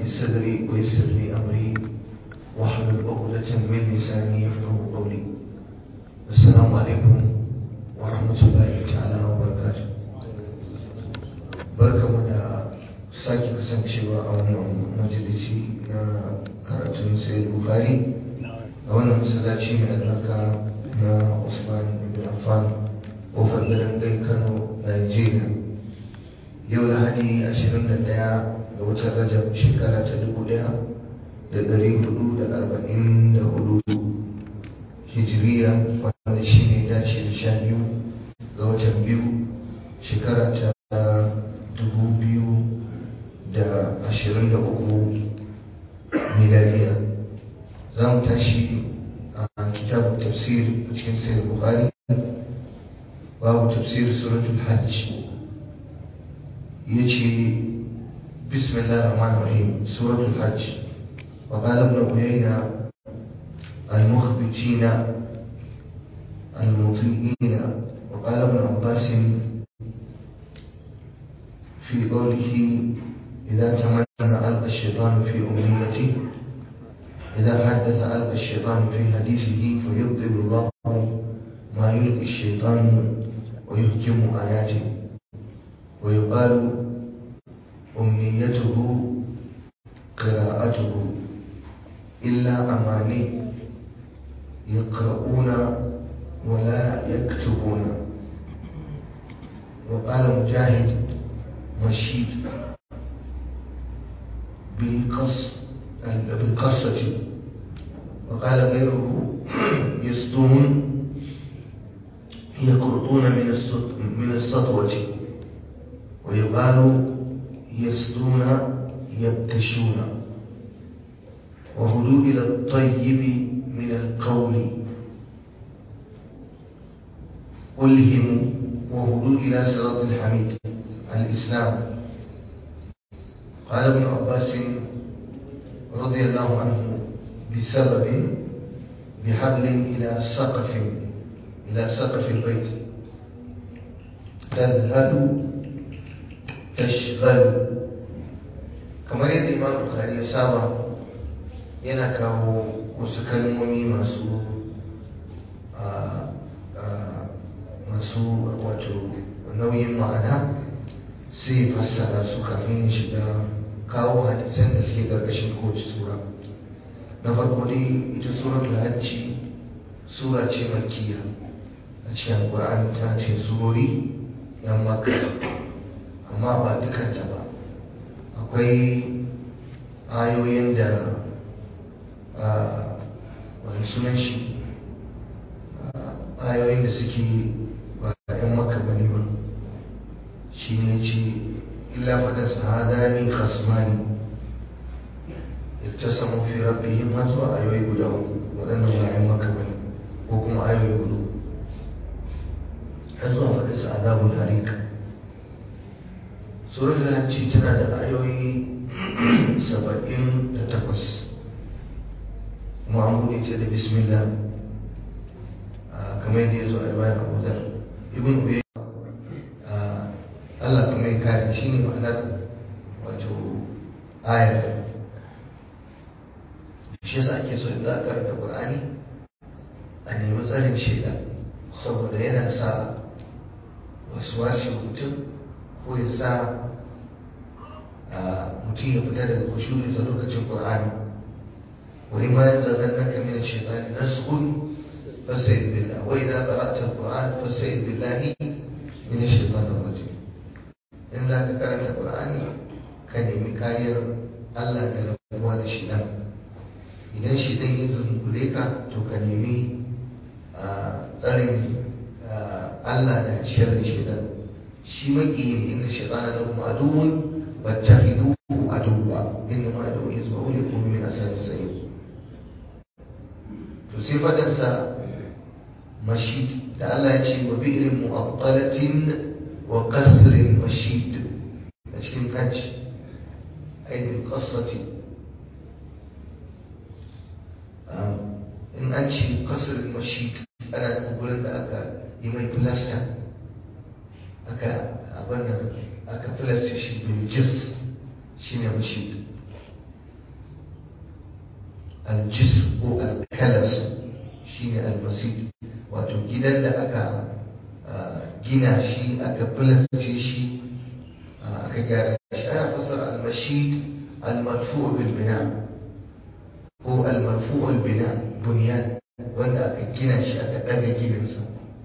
صدري ويسر لي أمري واحلل عقدة من لساني يفقه قولي السلام عليكم ورحمة الله تعالى وبركاته barkamu da sake kasancewa a wannan majalisi na karatun sayar bukari a wannan masallaci mai albarka na usman ibn affan kofar garin gai kano nigeria yau lahadi 21 ga watan rajab shekara ta 1444 hijiriya wanda shi ne dace da sha biyu ga watan biyu shekara ta 2023 miladiya za mu tashi a kitabun tafsir a cikin sayar bukari babu tafsir suratul hajj ya ce bismillah rahman rahim suratul hajj وقال ابن عيينة المخبتين المطيئين وقال ابن عباس في قوله إذا تمنى ألقى الشيطان في أمنيته إذا حدث ألقى الشيطان في حديثه فيبطل الله ما يلقي الشيطان ويهكم آياته ويقال أمنيته قراءته إلا أماني يقرؤون ولا يكتبون وقال مجاهد مشيد بالقص بالقصة وقال غيره يسطون يقرطون من من السطوة ويقال يسطون يبتشون وهدوا إلى الطيب من القول ألهموا وهدوا إلى صراط الحميد الإسلام قال ابن عباس رضي الله عنه بسبب بحبل إلى سقف إلى سقف البيت تذهل تشغل kamar yadda imam bukhari ya saba yana kawo wasu kalmomi masu masu wato nauyin ma'ana sai fassara su kafin ya shiga kawo hadisan da suke ƙarƙashin kowace sura na farko dai ita surar hajji sura ce makiya a cikin alƙur'ani ta ce surori yan maka amma ba dukanta ba akwai ayoyin da wani sunan shi ayoyin da suke ba yan maka bane ba shi ne ce illa faɗa sahadani khasmani iktasamu fi rabbihim har zuwa ayoyi guda uku waɗannan ba yan maka bane ko kuma ayoyi hudu har zuwa faɗa sa'adabul harika surar hajji tana da ayoyi saba'in da takwas kuma an buɗe ta da bismillah kamar yadda ya zo a bayan abu zar ibn uye Allah kuma ya kare shi ne ma'anar wato ayar shi yasa ake so in za a karanta Qur'ani a nemi tsarin shaida saboda yana sa wasu wasu mutum ko ya sa mutum ya fita daga kushuri ta lokacin ƙur'ani wani ma ya zagan na kamar shaitani na sukun fasayid billah wai na qara'ta alquran fasayid billahi min shaitanir rajim in za ka karanta ƙur'ani ka nemi kariyar Allah da rabuwa da shi nan idan shi dan ya zumbure ka to ka nemi tsarin Allah da sharrin shaitan shi maƙiyi inda shaitana lahum aduwwun واتخذوه عدوا انما عدو حزبه ليكون من اصحاب السعير تصيفة تنسى مشيد لعل يأتي وبئر مؤطلة وقصر مشيد لكن حج أي بالقصة in an ce kasar mashid ana gurin da aka yi mai filasta aka abin nan aka filasta shi biljis shi ne mashid aljis ko alkalas shine almasid wato gidan da aka gina shi aka filasce shi aka gyara shi ana fasara almashid almarfu bil bina ko almarfu bil bina bunyan wanda aka gina shi aka ɗaga gidansa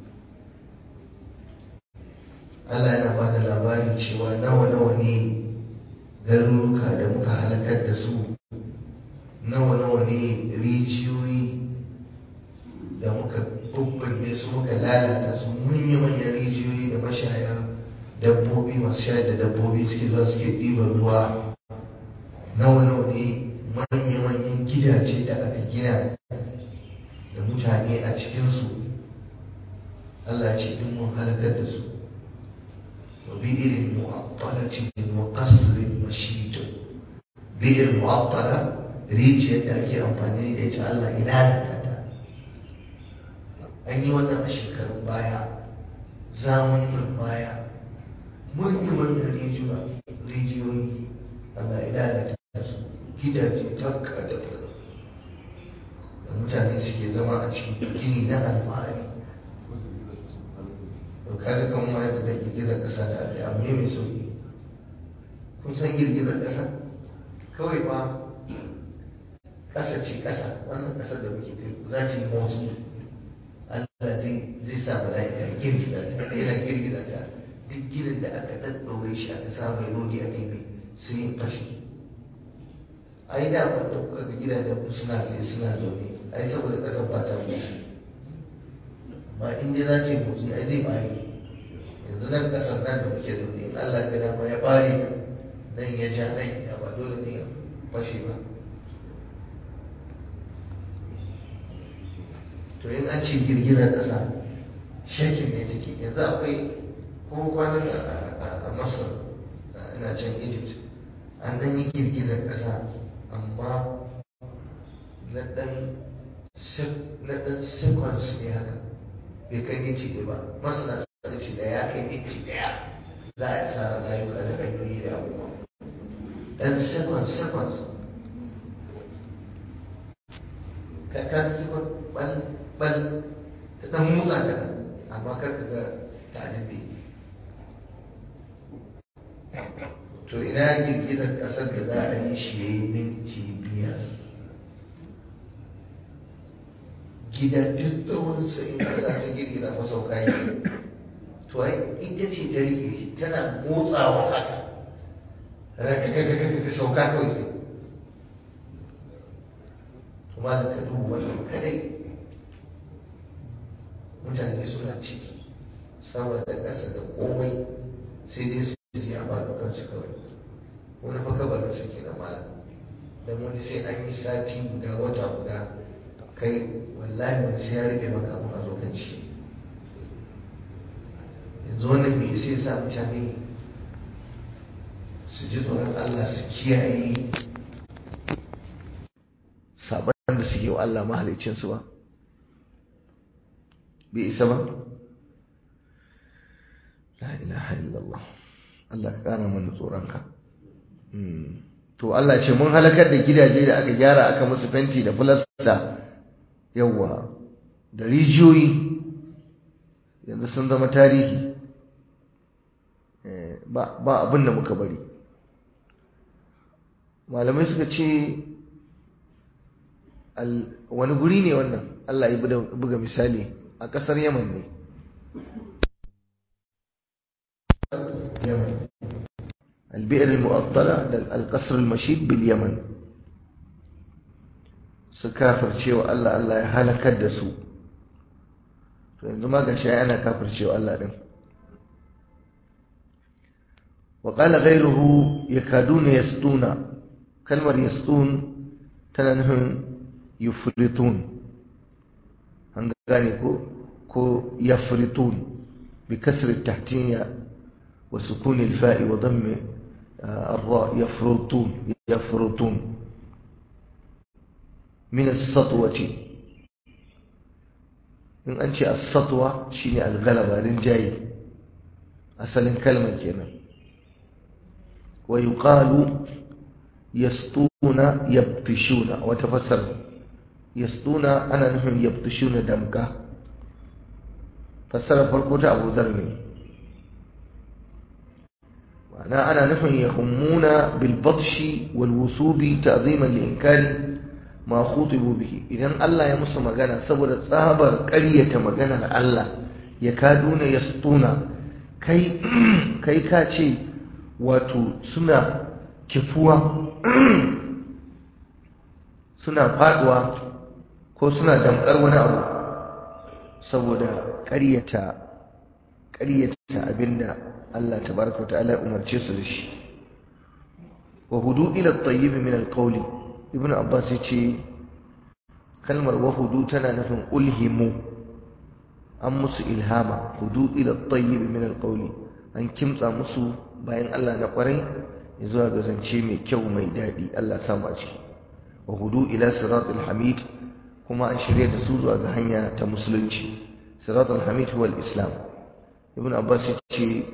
Allah yana ba da labari cewa nawa nawa ne garuruka da muka halakar da su nawa nawa ne rijiyoyi da muka bubburne su muka lalata su manya-manyan rijiyoyi da mashaya dabbobi masu shayar da dabbobi suke zuwa suke ɗiban ruwa nawa nawa ne manya-manyan gidaje da aka gina da mutane a cikinsu Allah ce in mun halakar da su wa bi'irin mu'attalatin wa qasrin mashid bi'ir mu'attala rijiyar da ake amfani da ita Allah ya lalata ta an yi wannan a shekarun baya zamanin baya manyan rijiyoyi Allah ya lalata su gidaje takka da da mutane suke zama a cikin gini na alfahari to kaga kan ma yadda da girgizar ƙasa da aka abu ne mai sauki kun san girgizar ƙasa kawai fa ƙasa ce ƙasa wannan ƙasar da muke kai za ta yi motsi Allah zai sa mala'ika girgiza ta yana girgiza ta duk ginin da aka ɗaɗɗaure shi aka sa mai rodi a kai sai ya fashe ai da ba da kuka ga gidajen ku suna tsaye suna zaune ai saboda ƙasar ba ta motsi amma in dai za ta yi motsi ai zai bari yanzu nan ƙasar nan da muke zaune in Allah ya dama ya bari nan ya ja nan ya ba dole ne ya fashe ba to in an ce girgizar ƙasa shakin ne take yanzu akwai ko kwanan a masar ina can egypt an ɗan yi girgizar ƙasa amma na ɗan seconds ne haka bai kai minti ɗaya ba masana sun ce da ya kai minti ɗaya za a yi asarar rayuka da hanyoyi da abubuwa ɗan seconds seconds ka ka second bal bal ta ɗan motsa ta amma kar ka ga ta daɗe to ina girgizar ƙasar da za a yi shi ya yi minti biyar gida duk tsawon in ƙasa ta girgiza ko sauka yi to ai ita ce ta rike shi tana motsawa haka raka sauka kawai sai kuma da ka duba wannan kadai mutane suna ciki sama da ƙasa da komai sai dai su ji a ba kansu kawai wani fa kabarin su ke na mala dan wani sai an yi sati guda wata guda kai wallahi wani sai ya rike maka abin a zo kan shi yanzu wannan me sai sa mutane su ji tsoron Allah su kiyaye saban da suke wa Allah mahalicinsu ba bai isa ba la ilaha illallah Allah ka kara mana tsoronka to Allah ce mun halakar da gidaje da aka gyara aka musu fenti da filasta yawa da rijiyoyi yanzu sun zama tarihi ba abin da muka bari malamai suka ce wani guri ne wannan Allah ya buga misali a ƙasar yaman ne البئر المؤطلة القصر المشيد باليمن سكافر cewa Allah Allah ya halakar da su to yanzu ma gashi ana kafir cewa Allah din وقال غيره يكادون يسطون كلمة يسطون تنهم يفرطون هنغاني كو كو يفرطون بكسر التحتية وسكون الفاء وضم الراء يفرطون يفرطون من السطوة in an ce as-satwa shine al-ghalaba rinjaye asalin kalmar kenan wa yuqalu yastuna yabtishuna wa tafassar yasduna ana nufin yabtushuna damka fassara farko ta Abu Dharr ne ma'ana ana nufin yahummuna bil batshi wal wusubi ta'ziman li inkari ma khutibu bihi idan Allah ya musu magana saboda tsabar ƙaryata maganar Allah ya kaduna yasduna kai kai ka ce wato suna kifuwa suna faduwa ko suna damkar wani abu saboda ƙaryata ƙaryata abinda Allah tabaraka wa ta'ala umarce su da shi wa hudu ila at-tayyib min al-qawli ibn abbas yace kalmar wa hudu tana nufin ulhimu an musu ilhama hudu ila at-tayyib min al-qawli an kimtsa musu bayan Allah na kwarai zuwa ga zance mai kyau mai daɗi Allah samu a ciki wa hudu ila siratul hamid kuma an shirya da su zuwa ga hanya ta musulunci siratul hamid huwa islam ibn abbas ya ce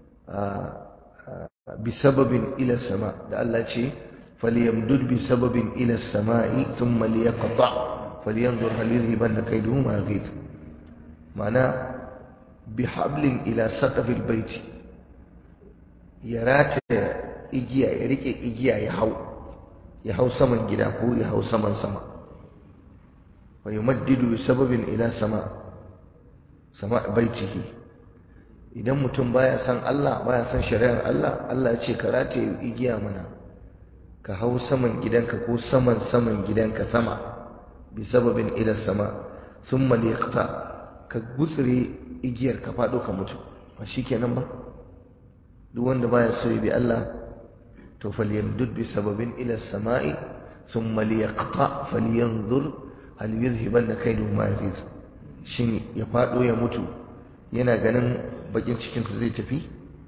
bi sababin ila sama da Allah ce falyamdud bi sababin ila samai thumma liyaqta falyanzur hal yuzhibanna kayduhu ma yaghith ma'ana bi hablin ila saqafil baiti ya rataya igiya ya rike igiya ya hau ya hau saman gida ko ya hau saman sama wa yumaddidu bi sababin ila sama sama baitihi idan mutum baya san Allah baya san shari'ar Allah Allah ya ce ka rataye igiya mana ka hau saman gidanka ko saman saman gidanka sama bi sababin ila sama thumma liqta ka gutsire igiyar ka fado ka mutu ba shikenan ba duk wanda baya so ya bi Allah to falyamdud bi sababin ila samai thumma liyaqta falyanzur hal yuzhibanna kaydu ma yaghid shin ya fado ya mutu yana ganin bakin cikin sa zai tafi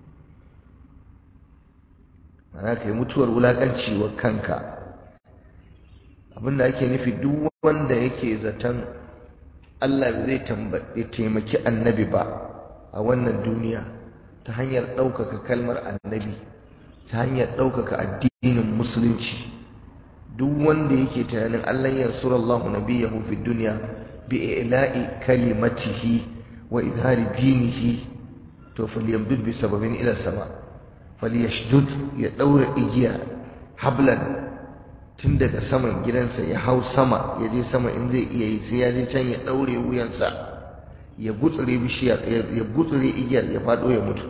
ana kai mutuwar wulakanci wa kanka abinda ake nufi duk wanda yake zaton Allah zai taimaki annabi ba a wannan duniya ta hanyar ɗaukaka kalmar annabi ta hanyar ɗaukaka addinin musulunci duk wanda yake tunanin Allah yansurallahu nabiyahu fi dunya bi ila'i kalimatihi wa izhari dinihi to falyamdud bi sababin ila sama falyashdud ya daura igiya hablan tun daga saman gidansa ya hau sama ya je sama in zai iya yi sai ya je can ya daure wuyansa ya gutsure bishiyar ya gutsure igiyar ya fado ya mutu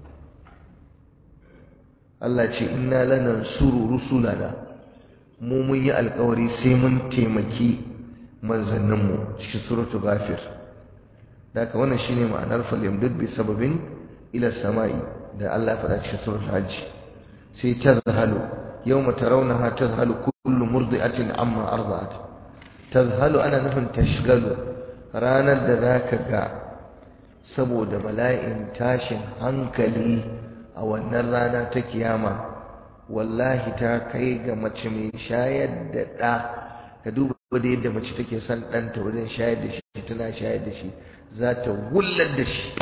Allah ce inna lanansuru rusulana mu mun yi alkawari sai mun taimaki manzanninmu cikin suratu ghafir daga wannan shine ma'anar falyamdud bi sababin ila samai da Allah ya faɗa cikin suratul hajj sai tazhalu yawma tarawnaha tazhalu kullu murdi'atin amma arda'at tazhalu ana nufin tashgalu ranar da zaka ga saboda bala'in tashin hankali a wannan rana ta kiyama wallahi ta kai ga mace mai shayar da ɗa ka duba da yadda mace take son ɗanta wajen shayar da shi tana shayar da shi za ta wullar da shi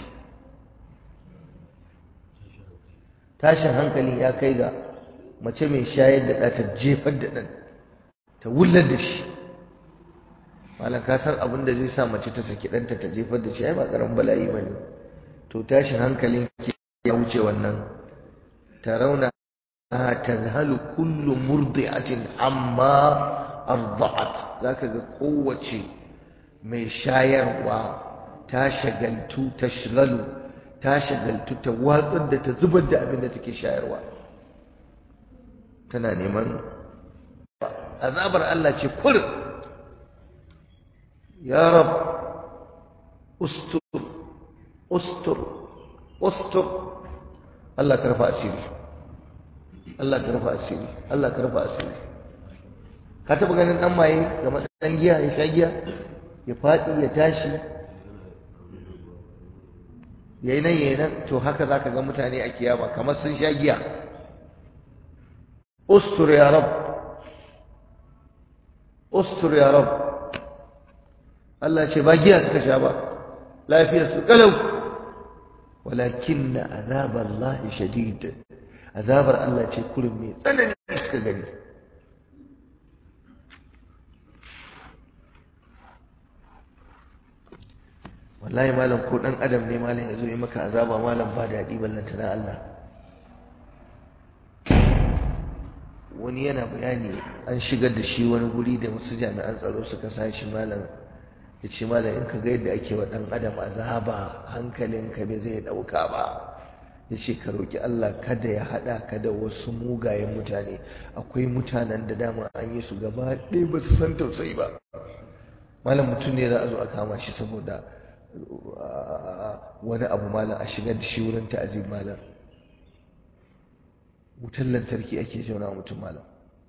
tashin hankali ya kai ga mace mai shayar da ɗa ta jefar da ɗan ta wullar da shi malam ka san abin da zai sa mace ta saki ɗanta ta jefar da shi ai ba ƙaramin bala'i ba ne to tashin hankalin ke ya wuce wannan tarauna tazhalu kullu murdi'atin amma arda'at zaka ga kowace mai shayarwa ta shagaltu ta shigalu ta shagaltu ta watsar da ta zubar da abin da take shayarwa tana neman azabar Allah ce kurin ya rab ustur ustur ustur Allah ka rufa asiri Allah ka rufa asiri Allah ka rufa asiri ka taba ganin dan maye ga dan giya ya sha giya ya faɗi ya tashi yayi nan yayi nan to haka zaka ga mutane a kiyama kamar sun sha giya ustur ya rab ustur ya rab Allah ce ba giya suka sha ba lafiyar su kalau walakin azabar Allah shadid azabar Allah ce kurin mai tsanani suka gani wallahi malam ko dan adam ne malam ya zo yi maka azaba malam ba daɗi ballanta na Allah wani yana bayani an shigar da shi wani guri da wasu jami'an tsaro suka sa shi malam ya ce malam in ka ga yadda ake wa ɗan adam azaba hankalinka bai zai ɗauka ba ya ce ka roƙi Allah kada ya haɗa ka da wasu mugayen mutane akwai mutanen da dama an yi su gaba ɗaya ba su san tausayi ba malam mutum ne za a zo a kama shi saboda wani abu malam a shigar da shi wurin ta'azib malam wutar lantarki ake jauna mutum malam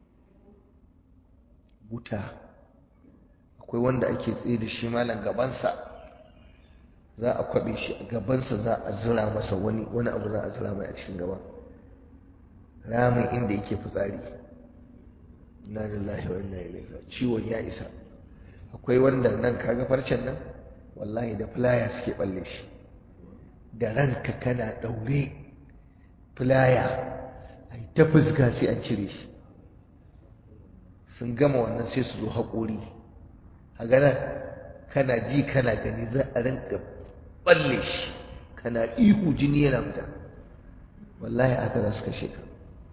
wuta akwai wanda ake tsaye da shi malam gabansa za a kwabe shi a gabansa za a zira masa wani wani abu za a zira mai a cikin gaba ramin inda yake fitsari inna lillahi wa inna ilaihi ciwon ya isa akwai wanda nan kaga farcen nan wallahi da filaya suke balle shi da ranka kana daure filaya ai ta fuska sai an cire shi sun gama wannan sai su zo haƙori a ganar kana ji kana gani za a rinka balle shi kana ihu jini yana fita wallahi aka za su kashe ka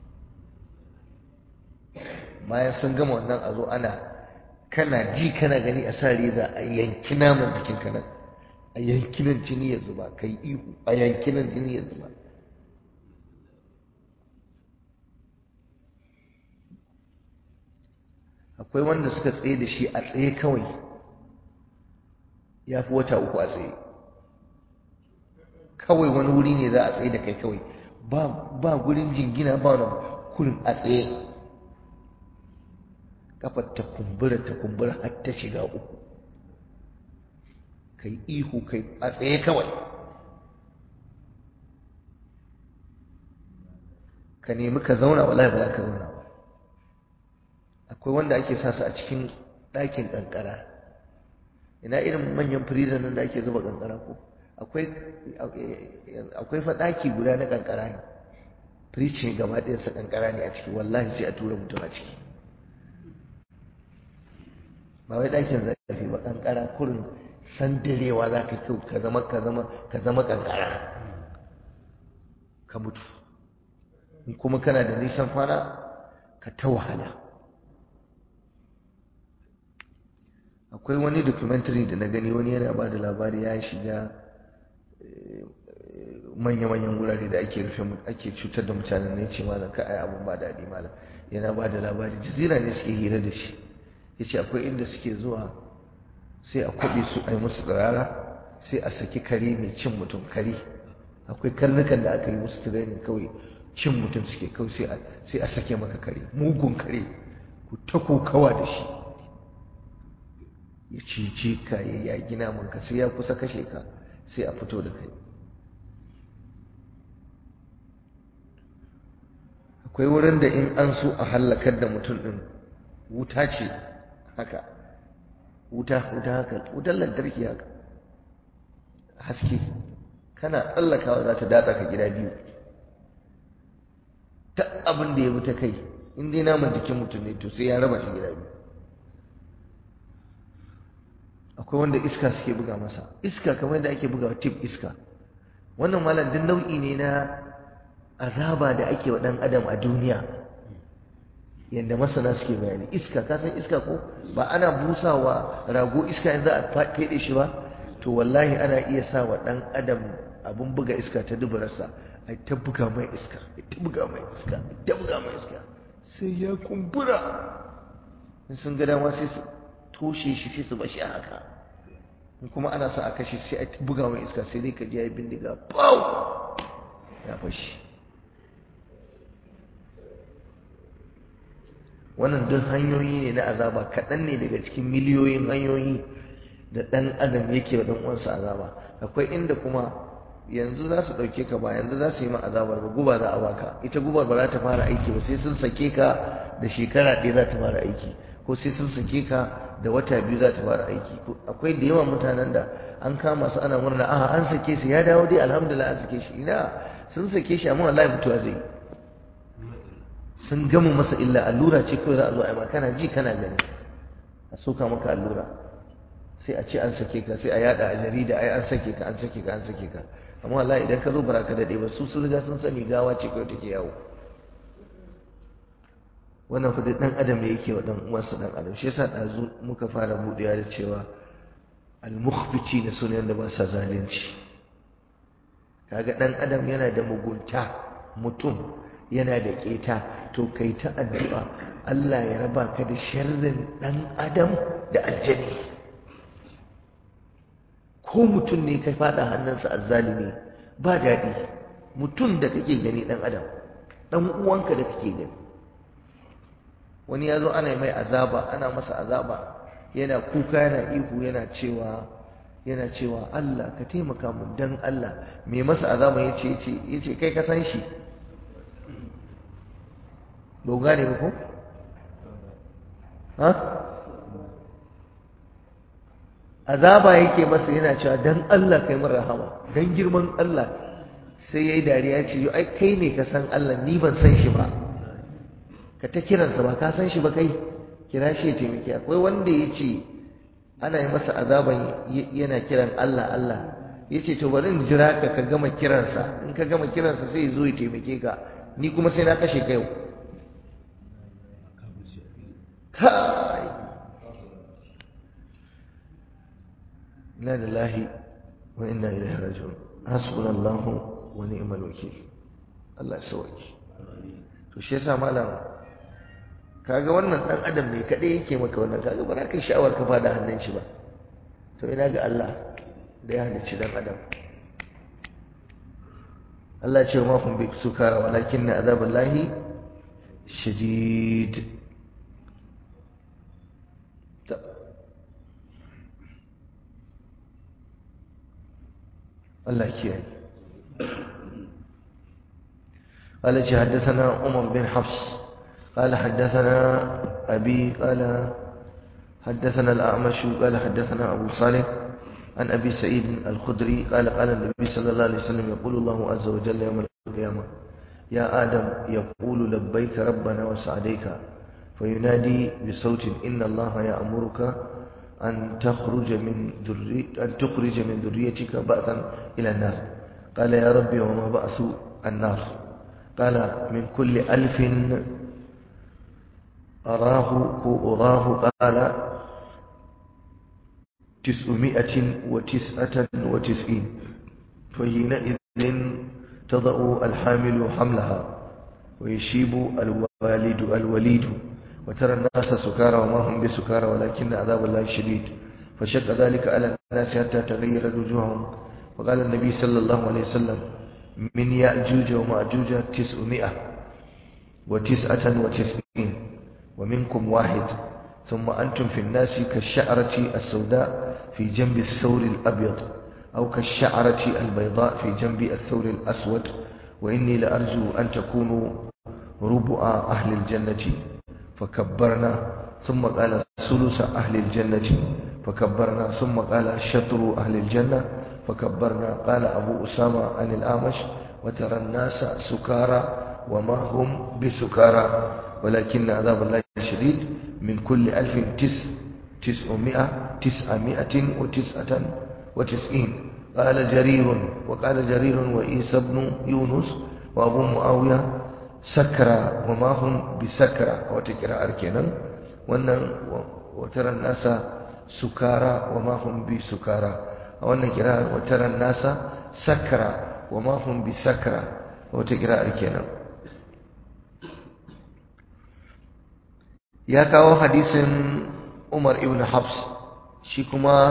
bayan sun gama wannan a zo ana kana ji kana gani a sa reza a yanki naman jikin ka nan a yanki nan jini ya zuba kai ihu a yanki nan jini ya zuba akwai wanda suka tsaye da shi a tsaye kawai ya fi wata uku a tsaye kawai wani wuri ne za a tsaye da kai kawai ba gurin jingina ba wani kurin a tsaye kafar ta kumbura ta kumbura har ta shiga uku kai ihu kai a tsaye kawai ka nemi ka zauna wallahi ba za ka zauna ba akwai wanda ake sa su a cikin ɗakin ƙanƙara ina irin manyan firizan nan da ake zuba ƙanƙara ko akwai fa ɗaki guda na ƙanƙara ne firicin gaba ɗayansa ƙanƙara ne a ciki wallahi sai a tura mutum a ciki ba wai ɗakin zafi ba ƙanƙara kurin sandarewa za ka kyau ka zama ka zama ka zama ƙanƙara ka mutu in kuma kana da nisan kwana ka ta wahala akwai wani documentary da na gani wani yana ba da labari ya shiga manya-manyan wurare da ake rufe ake cutar da mutanen ne ce malam ka ai abun ba daɗi malam yana ba da labari jazira ne suke hira da shi ya ce akwai inda suke zuwa sai a kwaɓe su a yi musu tsirara sai a saki kare mai cin mutum kare akwai karnukan da aka yi musu training kawai cin mutum suke kawai sai a sake maka kare mugun kare ku ta kokawa da shi ya cice ka ya yagi namanka sai ya kusa kashe ka sai a fito da kai akwai wurin da in an so a hallakar da mutum ɗin wuta ce haka wuta wuta haka wutar lantarki haka haske kana tsallakawa za ta datsa ka gida biyu ta abin da ya bi ta kai in dai naman jikin mutum ne to sai ya raba shi gida biyu akwai wanda iska suke buga masa iska kamar yadda ake bugawa tip iska wannan malam duk nau'i ne na azaba da ake wa dan adam a duniya yadda masana suke bayani iska ka san iska ko ba ana busawa rago iska in za a fede shi ba to wallahi ana iya sa wa dan adam abun buga iska ta duburarsa a ta buga mai iska a ta buga mai iska a ta buga mai iska sai ya kumbura in sun ga dama sai su toshe shi sai su bashi a haka in kuma ana sa a kashe sai a ta buga mai iska sai dai ka ji ya bindiga pau ya fashi wannan duk hanyoyi ne na azaba kaɗan ne daga cikin miliyoyin hanyoyi da ɗan adam yake wa ɗan uwansa azaba akwai inda kuma yanzu za su ɗauke ka ba yanzu za su yi ma azabar ba guba za a baka ita gubar ba za ta fara aiki ba sai sun sake ka da shekara ɗaya za ta fara aiki ko sai sun sake ka da wata biyu za ta fara aiki akwai da yawan mutanen da an kama su ana murna a an sake su ya dawo dai alhamdulillah an sake shi ina sun sake shi amma wallahi mutuwa zai yi sun gama masa illa allura ce kawai za a zo a yi kana ji kana gani a soka maka allura sai a ce an sake ka sai a yada a jarida ai an sake ka an sake ka an sake ka amma wallahi idan ka zo bara ka dade ba su sun riga sun sani gawa ce kawai take yawo wannan fa dan adam ne yake wa dan uwansa dan adam shi yasa dazu muka fara budewa da cewa al-mukhbiti na sunan da ba sa zalunci kaga dan adam yana da mugunta mutum yana da keta to kai ta addu'a Allah ya raba ka da sharrin dan adam da aljani ko mutum ne ka fada hannunsa azzalimi ba daɗi mutum da kake gani dan adam dan uwanka da kake gani wani ya zo ana mai azaba ana masa azaba yana kuka yana ihu yana cewa yana cewa Allah ka taimaka mu dan Allah me masa azaba yace yace yace kai ka san shi ba gane ba ko ha azaba yake masa yana cewa dan Allah kai mun rahama dan girman Allah sai yayi dariya ce yo ai kai ne ka san Allah ni ban san shi ba ka ta kiransa ba ka san shi ba kai kira shi ya taimake akwai wanda ya ce ana yi masa azaban yana kiran Allah Allah ya ce to bari in jira ka ka gama kiransa in ka gama kiransa sai ya zo ya taimake ka ni kuma sai na kashe ka yau kai inna lillahi wa inna ilaihi raji'un hasbunallahu wa ni'mal wakil Allah ya sauke to shi yasa malam kaga wannan dan adam ne kadai yake maka wannan kaga ba za ka sha'awar ka fada hannun shi ba to ina ga Allah da ya halicci dan adam Allah ce ma kun bi sukara walakin na azaballahi shadid Allah kiyaye قال حدثنا عمر بن حفص قال حدثنا أبي قال حدثنا الأعمش قال حدثنا أبو صالح عن أبي سعيد الخدري قال قال النبي صلى الله عليه وسلم يقول الله عز وجل يوم القيامة يا آدم يقول لبيك ربنا وسعديك فينادي بصوت إن الله يأمرك أن تخرج من ذري أن تخرج من ذريتك بأسا إلى النار قال يا ربي وما بأس النار قال من كل ألف أراه أراه قال تسعمائة وتسعة وتسعين فحينئذ تضع الحامل حملها ويشيب الوالد الوليد وترى الناس سكارى وما هم بسكارى ولكن عذاب الله شديد فشق ذلك على الناس حتى تغير وجوههم وقال النبي صلى الله عليه وسلم من يأجوج ومأجوج تسعمائة وتسعة وتسعين ومنكم واحد ثم أنتم في الناس كالشعرة السوداء في جنب الثور الأبيض أو كالشعرة البيضاء في جنب الثور الأسود وإني لأرجو أن تكونوا ربع أهل الجنة فكبرنا ثم قال ثلث أهل الجنة فكبرنا ثم قال شطر أهل الجنة فكبرنا قال أبو أسامة عن الأعمش وترى الناس سكارى وما هم بسكارى ولكن عذاب الله شديد من كل ألف تس تسعمائة تسعمائة وتسعة وتسعين قال جرير وقال جرير وإيسى بن يونس وأبو معاوية سكرى وما هم بسكرى وتكرى أركنا وترى الناس سكارى وما هم بسكارى وأن كرا وترى الناس سكرى وما هم بسكرى وتكرى أركنا ya kawo hadisin Umar ibn Habs shi kuma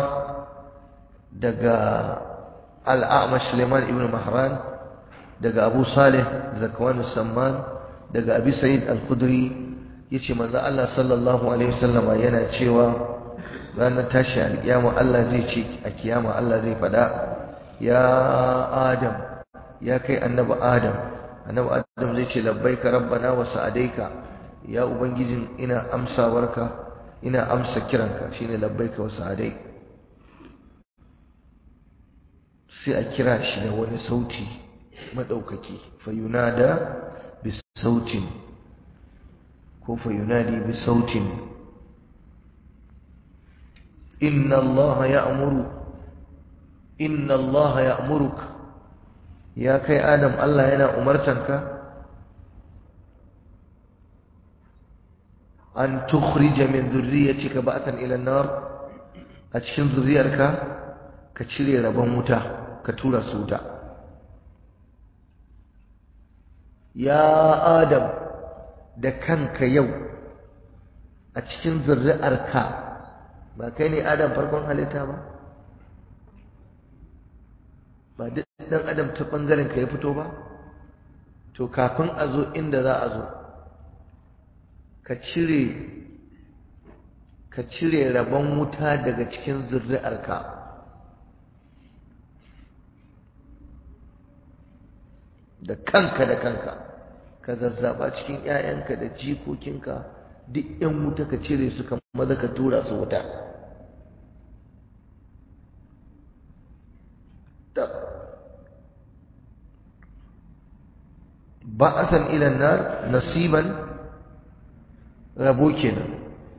daga Al-A'mash Suleiman ibn Mahran daga Abu Salih Zakwan Samman daga Abi Sa'id Al-Khudri yace manzo Allah sallallahu alaihi wasallama yana cewa ranar tashi alkiyama Allah zai ce a kiyama Allah zai fada ya Adam ya kai annabi Adam annabi Adam zai ce labbaika rabbana wa sa'adaika ya ubangijin ina amsawarka ina amsa kiranka shine labbaika wa sa'adai sai a kira shi da wani sauti madaukaki fayunada bi sautin ko fayunadi bi sautin inna Allah ya'muru inna Allah ya'muruk ya kai adam Allah yana umartanka an tukhrija min dhurriyyatika ba'atan ila an-nar a cikin zuriyarka ka cire rabon wuta ka tura su wuta ya adam da kanka yau a cikin zuri'arka ba kai ne adam farkon halitta ba ba duk dan adam ta bangaren ka ya fito ba to kafin a zo inda za a zo ka cire ka cire rabon wuta daga cikin zuri'arka da kanka da kanka ka zazzaba cikin 'ya'yanka da jikokinka duk 'yan wuta ka cire su kamar maza ka tura su wuta ba'asan ila nar nasiban rabo kenan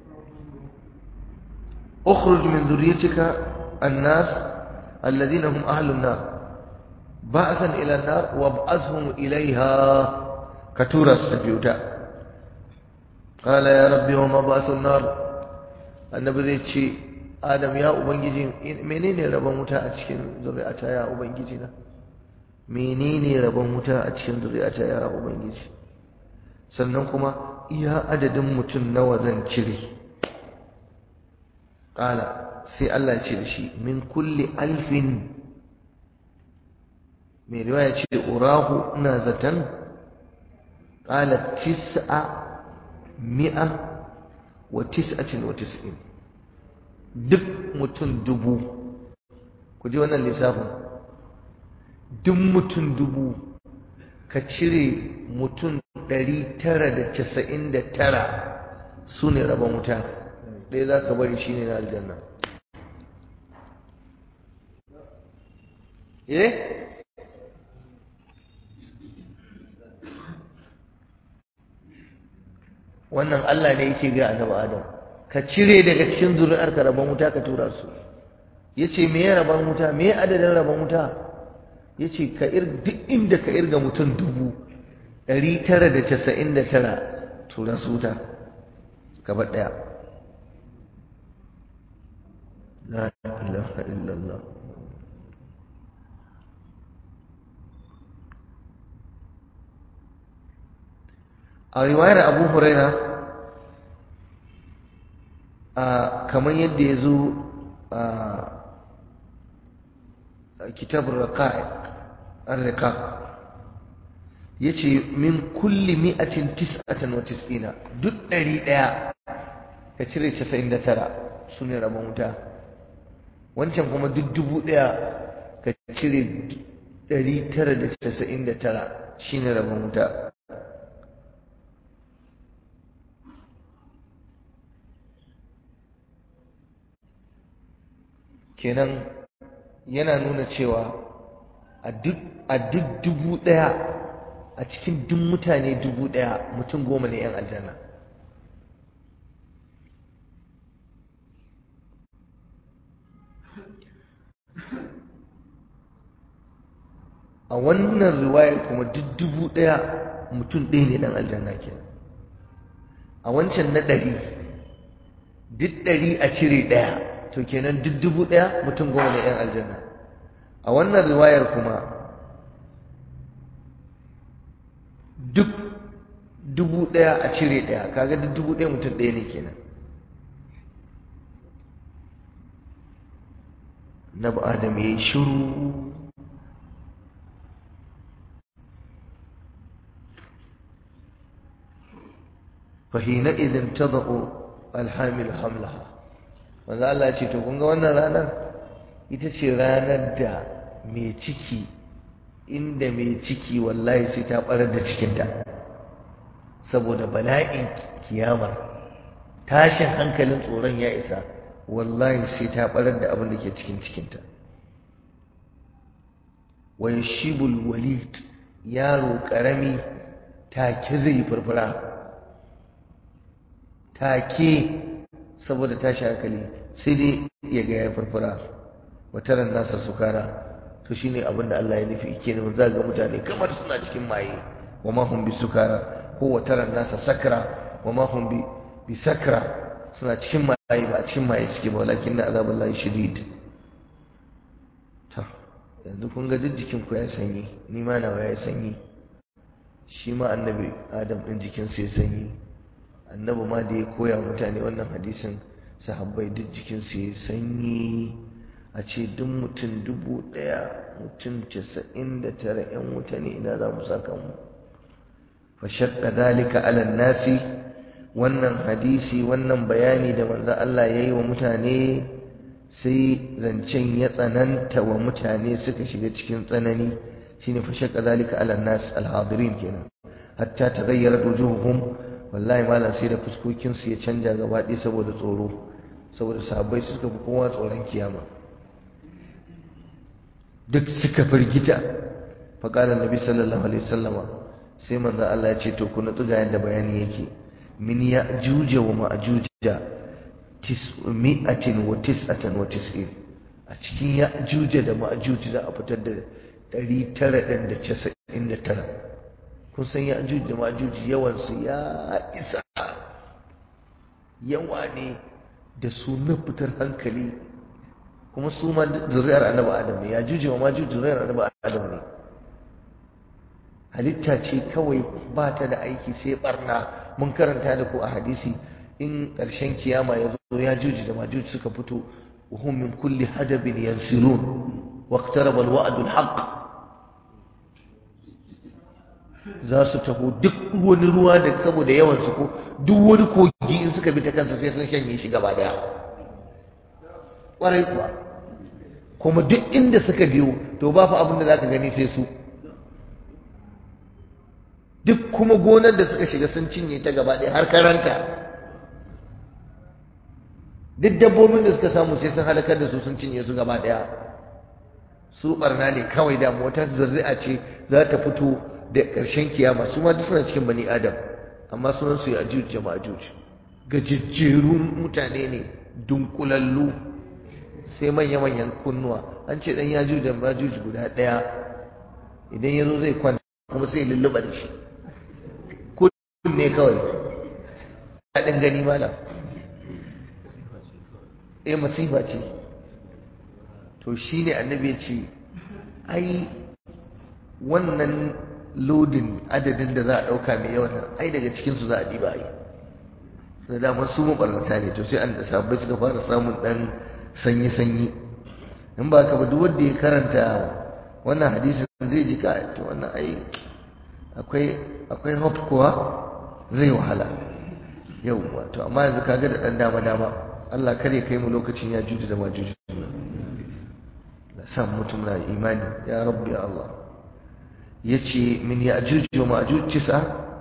ukhruj min dhurriyyatika an-nas alladhina hum ahlun nar ba'asan ila nar wab'athhum ilayha katura sabiuta qala ya rabbi wa ma ba'athun nar annabi zai ce adam ya ubangiji menene rabon wuta a cikin zuri'ata ya ubangiji na menene rabon wuta a cikin zuri'ata ya ubangiji sannan kuma iya adadin mutum nawa zan cire ƙala sai Allah ya ce da shi min kulli alfin mai riwaya ce urahu ina zaton ƙala tis'a mi'a wa tis'atin wa tis'in duk mutum dubu ku ji wannan lissafin duk mutum dubu ka cire mutum ɗari tara da casa'in da tara su ne rabon wuta ɗaya za ka bari shi ne na aljanna eh wannan Allah ne yake ga annabi Adam ka cire daga cikin zuri'arka rabon wuta ka tura su yace me ya rabon wuta me adadin rabon wuta yace ka ir duk inda ka irga mutum dubu ɗari tara da casa'in da tara tura su wuta gaba ɗaya la ilaha illallah a riwayar abu huraira kamar yadda ya zo a kitabun raqa'iq ar-riqaq yace min kulli mi'atin tis'atan wa tis'ina duk ɗari ɗaya ka cire casa'in da tara su ne rabon wuta wancan kuma duk dubu ɗaya ka cire ɗari tara da casa'in da tara shi ne rabon wuta kenan yana nuna cewa a duk dubu ɗaya a cikin duk mutane dubu ɗaya mutum goma ne 'yan aljanna a wannan riwayar kuma duk dubu ɗaya mutum ɗaya ne ɗan aljanna kenan a wancan na ɗari duk ɗari a cire ɗaya to kenan duk dubu ɗaya mutum goma ne 'yan aljanna a wannan riwayar kuma duk dubu ɗaya a cire ɗaya kaga duk dubu ɗaya mutum ɗaya ne kenan na adam ya yi shiru fahina idin ta zaɓo alhamil hamlaha wanda Allah ce to kunga wannan ranar ita ce ranar da mai ciki inda mai ciki wallahi sai ta ɓarar da cikinta saboda bala'in kiyamar tashin hankalin tsoron ya isa wallahi sai ta ɓarar da abin da ke cikin cikinta wa yashibul walid yaro ƙarami take zai furfura take saboda tashi hankali sai dai ya ga ya farfara wataran nasa sukara to shine abin da Allah ya nufi kenan za ga mutane kamar suna cikin maye wa ma hum bisukara ko wataran nasa sakra wa ma hum bi bisakra suna cikin maye ba a cikin maye suke ba walakin na azabullahi shadid to yanzu kun ga duk jikin ku ya sanyi ni ma nawa ya sanyi shi ma annabi adam din jikin sa ya sanyi annabi ma da ya koya mutane wannan hadisin sahabbai duk jikin su ya sanyi a ce duk mutum dubu ɗaya mutum casa'in da tara ‘yan wuta ne ina za mu saka mu fashakka dalika alan nasi wannan hadisi wannan bayani da manzo Allah ya yi wa mutane sai zancen ya tsananta wa mutane suka shiga cikin tsanani shine fashakka dalika alan nas alhadirin kenan hatta taghayyara wujuhuhum wallahi malam sai da fuskokinsu ya canja gaba ɗaya saboda tsoro saboda sahabbai suka fi kowa tsoron kiyama duk suka firgita faƙalar nabi sallallahu alaihi wasallama sai manzo Allah ya ce to ku nutsu ga yadda bayani yake min ya juja wa ma'juja tis'mi'atin wa tis'atan wa tis'in a cikin ya juja da ma'juj za a fitar da 999 kun san ya juja da ma'juj yawan su ya isa yawa ne da su na fitar hankali kuma su ma zuriyar annabi adam ne ya juje wa ma juje zuriyar annabi adam ne halitta ce kawai ba ta da aiki sai barna mun karanta da ku a hadisi in ƙarshen kiyama ya zo ya juji da majuji suka fito وهم من كل حدب ينسلون واقترب الوعد الحق za su taho duk wani ruwa da saboda yawan su ko duk wani kogi in suka bi ta kansa sai sun shanye shi gaba daya ƙwarai kuwa kuma duk inda suka biyo to ba fa abin da za ka gani sai su duk kuma gonar da suka shiga sun cinye ta gaba ɗaya har karanta duk dabbobin da suka samu sai sun halakar da su sun cinye su gaba ɗaya su barna ne kawai da wata zuri'a ce za ta fito da ƙarshen kiyama su ma duk suna cikin bani adam amma sunan su ya ajuj jama'a ajuj gajejjerun mutane ne dunkulallu sai manya-manyan kunnuwa an ce dan yajuj da majuj guda ɗaya idan ya zo zai kwanta kuma sai lulluɓa da shi kunne kawai daɗin gani malam eh masifa ce to shi ne annabi ya ce ai wannan lodin adadin da za a ɗauka mai yawan nan ai daga cikinsu za a ɗiba ai da dama su maɓarnata ne to sai an da sabbai suka fara samun ɗan sanyi-sanyi in ba ka ba duk wanda ya karanta wannan hadisin zai ji ka to wannan ai akwai akwai hope kuwa zai wahala yau to amma yanzu kaga da ɗan dama-dama Allah kar ya kai mu lokacin ya juji da majuji la san mutum na imani ya rabbi Allah yace min ya juji wa majuj tis'a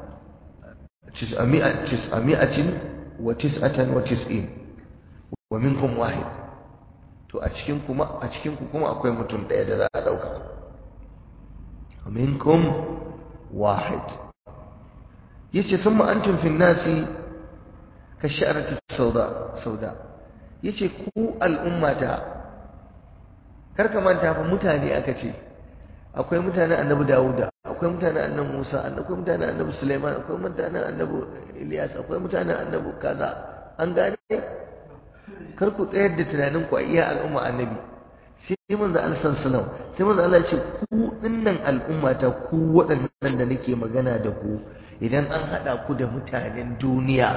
tis'ami'atin wa tis'atan wa tis'in wa minkum wahid to a cikin kuma a cikin ku kuma akwai mutum ɗaya da za a dauka wa minkum wahid yace thumma antum fi nasi ka sha'arati sauda sauda yace ku al'ummata kar ka manta fa mutane aka ce akwai mutanen annabi Dawuda akwai mutanen annabi Musa akwai mutanen annabi Sulaiman akwai mutanen annabi Ilyas akwai mutanen annabi kaza an gane kar ku tsayar da tunanin ku a iya al'umma annabi sai manzo Allah sallallahu sai manzo Allah ya ce ku dinnan al'ummata ku waɗannan da nake magana da ku idan an hada ku da mutanen duniya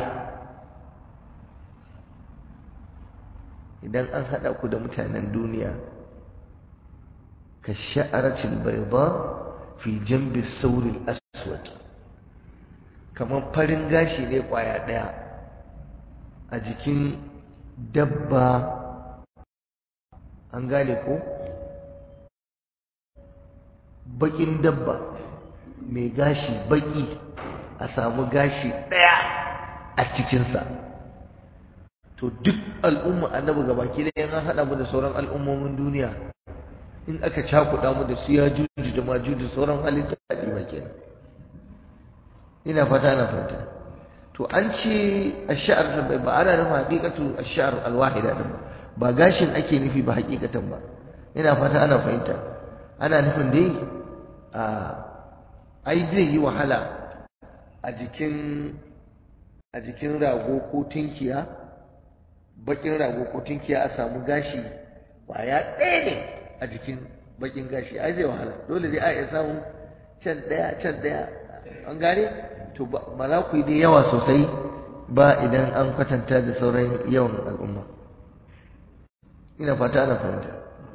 idan an haɗa ku da mutanen duniya ka sha'aratul bayda fi jambi sauril aswad kamar farin gashi ne kwaya ɗaya a jikin dabba an gane ko bakin dabba mai gashi baki a samu gashi ɗaya a cikinsa to duk al'umma annabi gabaki da an haɗa mu da sauran al'ummomin duniya in aka cakuɗa mu da su ya juju da majuju sauran halitta a ɗiba kenan ina fata na fata to an ce ash'ar ba ana nufin haqiqatu ash'ar alwahida din ba gashin ake nufi ba hakikatan ba ina fata ana fahimta ana nufin dai a ai zai yi wahala a jikin a jikin rago ko tinkiya bakin rago ko tinkiya a samu gashi kwaya ɗaya ne a jikin bakin gashi ai zai wahala dole dai a iya samu can ɗaya can ɗaya an gane to ba za ku yi da yawa sosai ba idan an kwatanta da sauran yawan al'umma ina fata ana fahimta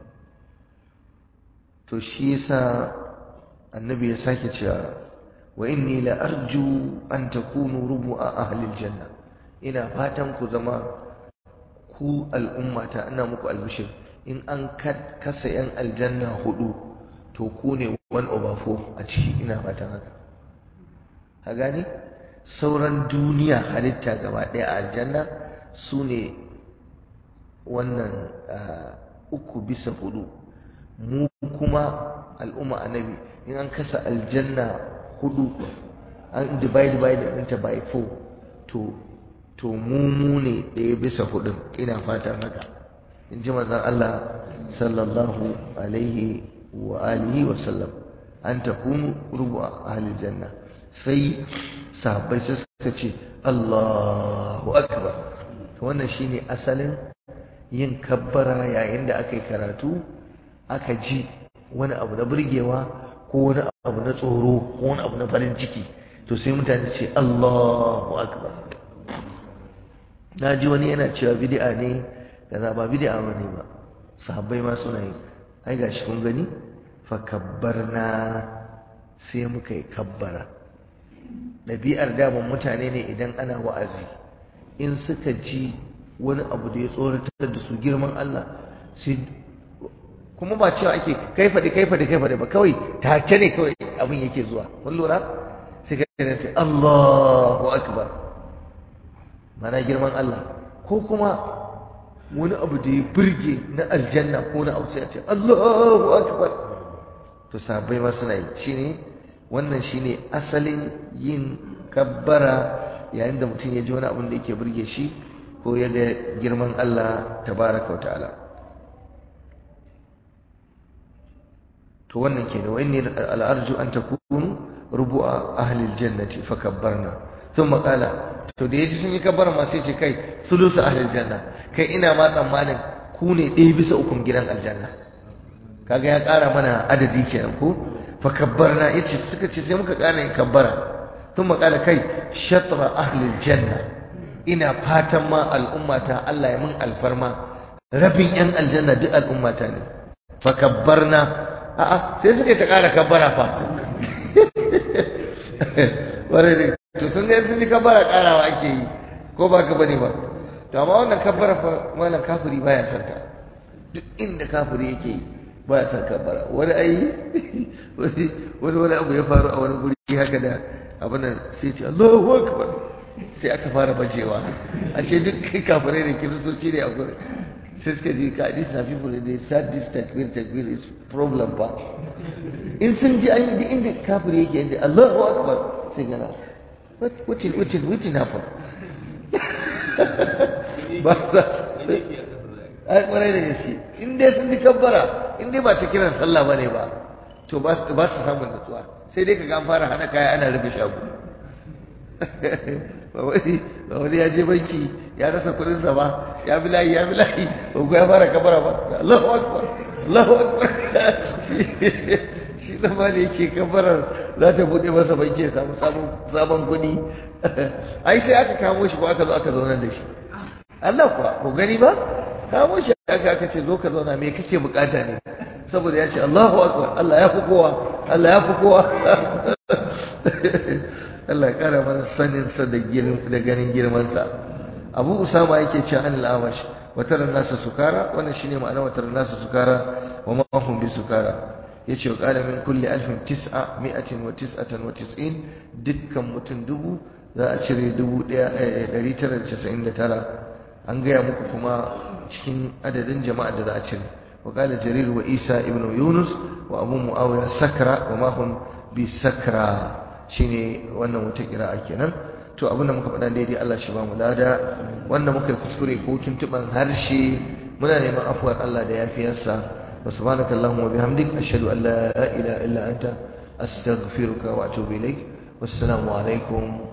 to shi yasa annabi ya sake cewa wa inni la arju an takunu rubu'a ahli aljanna ina fatan ku zama ku al'ummata ina muku albishir in an kasa yan aljanna hudu to ku ne one over four a ciki ina fatan haka ka gani sauran duniya halitta gaba ɗaya a aljanna su ne wannan uku bisa hudu mu kuma al'umma annabi in an kasa aljanna hudu an divide by da ɗinta by four to to mu mu ne ɗaya bisa hudun ina fatan haka in ji manzon Allah sallallahu alaihi wa alihi wa sallam an takunu rubu ahli janna sai sahabbai sai suka ce Allahu akbar to wannan shine asalin yin kabbara yayin da aka yi karatu aka ji wani abu na burgewa ko wani abu na tsoro ko wani abu na farin ciki to sai mutane ce Allahu akbar na ji wani yana cewa bid'a ne kaza ba bid'a bane ba sahabbai ma suna yi ai gashi kun gani fa kabbarna sai muka yi kabbara ɗabi'ar daman mutane ne idan ana wa'azi in suka ji wani abu da ya tsoratar da su girman Allah sai kuma ba cewa ake kai faɗi kai faɗi kai faɗi ba kawai take ne kawai abin yake zuwa kun lura sai ka ce Allahu akbar mana girman Allah ko kuma wani abu da ya burge na aljanna ko na abu sai a ce Allahu akbar to sahabbai ma suna yi shine wannan shine asalin yin kabbara yayin da mutum ya ji wani abin da yake burge shi ko ya ga girman Allah tabaraka wa ta'ala to wannan kenan wa inni al'arju an takunu rubu'a ahli aljannati fakabbarna thumma qala to da yaji sun yi kabbara ma sai ce kai sulusu ahli aljanna kai ina ma tsammanin ku ne ɗaya bisa ukun gidan aljanna kaga ya ƙara mana adadi kenan ko fakabbarna yace suka ce sai muka ƙara yin kabbara thumma qala kai shatra ahli aljanna ina fatan ma al'ummata Allah ya mun alfarma rabin yan aljanna duk al'ummata ne fakabbarna a'a sai suka ta ƙara kabbara fa ware ne to sun ga sun yi kabbara ƙarawa ake yi ko ba ka bane ba to amma wannan kabbara fa malam kafiri baya son ta duk inda kafiri yake yi baya son kabbara wani ai wani wani abu ya faru a wani guri haka da abin nan sai ce Allahu akbar sai aka fara bajewa ashe duk kafirai da kiristoci ne a gurin sai suka ji ka hadis na people they start this takbir takbir is problem ba in sun ji an yi inda kafir yake inda Allahu akbar sai gana wutin wutin wutin hafa ba sa ai kwarai da gaske in dai sun ji kabbara in dai ba ta kiran sallah bane ba to ba su ba su samun nutsuwa sai dai kaga an fara hana kaya ana rufe shago ba wani ya je banki ya rasa kudinsa ba ya bi layi ya bi layi ba ku ya fara kabara ba Allahu akbar Allahu akbar shi zama ne yake kabarar za ta bude masa banki ya samu sabon kudi ai sai aka kamo shi ko aka zo aka zaunar da shi Allah kuwa ko gani ba kamo shi aka aka ce zo ka zauna me kake bukata ne saboda ya ce Allahu akbar Allah ya fi kowa Allah ya fi kowa Allah ya kara mana sanin sa da da ganin girman sa Abu Usama yake cewa an al-amash watar nasu sukara wannan shine ma'ana watar nasu sukara wa ma hum bi sukara yace wa qala min kulli alfin tis'a mi'atin wa tis'atan wa tis'in dukkan mutum dubu za a cire dubu ɗaya ɗari tara da casa'in da tara an gaya muku kuma cikin adadin jama'a da za a cire wa qala jarir wa isa ibnu yunus wa abu muawiya sakra wa ma hum bi sakra shine wannan wata kira'a kenan to abinda muka faɗa daidai Allah shi ba mu lada wanda muka kuskure ko tuntuban harshe muna neman afuwar Allah da yafiyarsa wa subhanakallahumma wa bihamdik ashhadu an la ilaha illa anta astaghfiruka wa atubu ilaik wassalamu alaikum